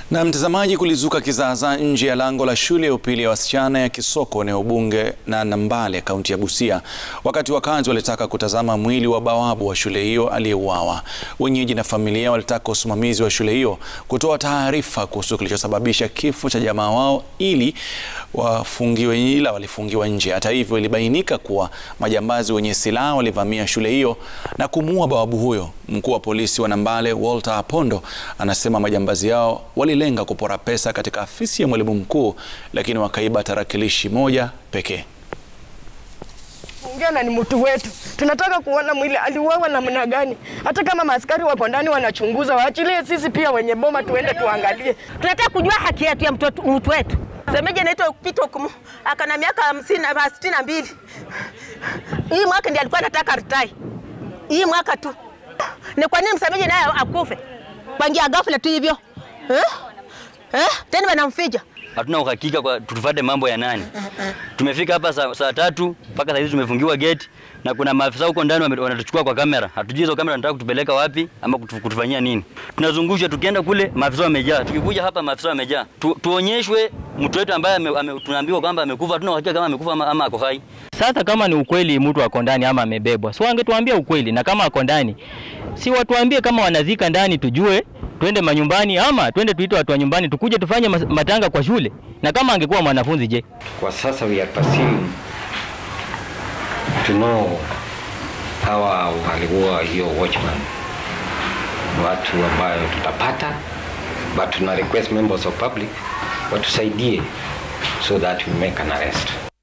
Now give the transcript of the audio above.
Na mtazamaji, kulizuka kizaazaa nje ya lango la shule ya upili ya wasichana ya Kisoko eneo bunge na Nambale kaunti ya Busia, wakati wakazi walitaka kutazama mwili wa bawabu wa shule hiyo aliyeuawa. Wenyeji na familia walitaka usimamizi wa shule hiyo kutoa taarifa kuhusu kilichosababisha kifo cha jamaa wao ili wafungiwe, ila walifungiwa nje. Hata hivyo, ilibainika kuwa majambazi wenye silaha walivamia shule hiyo na kumuua bawabu huyo. Mkuu wa polisi wa Nambale Walter Apondo anasema majambazi hao walilenga kupora pesa katika afisi ya mwalimu mkuu, lakini wakaiba tarakilishi moja pekee. Ongea ni mtu wetu, tunataka kuona mwili aliuawa namna gani. Hata kama maaskari wako ndani wanachunguza, waachilie sisi pia wenye boma tuende tuangalie. Tunataka kujua haki yetu ya mtu mtu wetu. Semeje naitwa Pito Kumu, akana miaka hamsini na sitini na mbili. Hii mwaka ndiye alikuwa anataka ritai, hii mwaka tu. Ni kwa nini msemeje naye akufe pangia ghafla tu hivyo eh? Eh? Tena wanamficha hatuna uhakika kwa tufuate mambo ya nani. Tumefika hapa saa, saa tatu mpaka saa hizi tumefungiwa gate na kuna maafisa huko ndani wanatuchukua kwa kamera. Hatujui hizo kamera wanataka kutupeleka wapi ama kutu, kutufanyia nini. Tunazungusha tukienda kule maafisa wamejaa, tukikuja hapa maafisa wamejaa. Tu, tuonyeshwe mtu wetu ambaye ame, ame, tunaambiwa kwamba amekufa, hatuna uhakika kama amekufa ama, ama ako hai. Sasa kama ni ukweli mtu ako ndani ama amebebwa, si wangetuambia ukweli, na kama ako ndani si watuambie kama wanazika ndani, tujue twende manyumbani ama twende tuite watu wa nyumbani tukuje tufanye matanga kwa shule. Na kama angekuwa mwanafunzi je? Kwa sasa we are pursuing to know hawa walikuwa hiyo watchman, watu ambayo tutapata, but tuna request members of public watusaidie so that we make an arrest.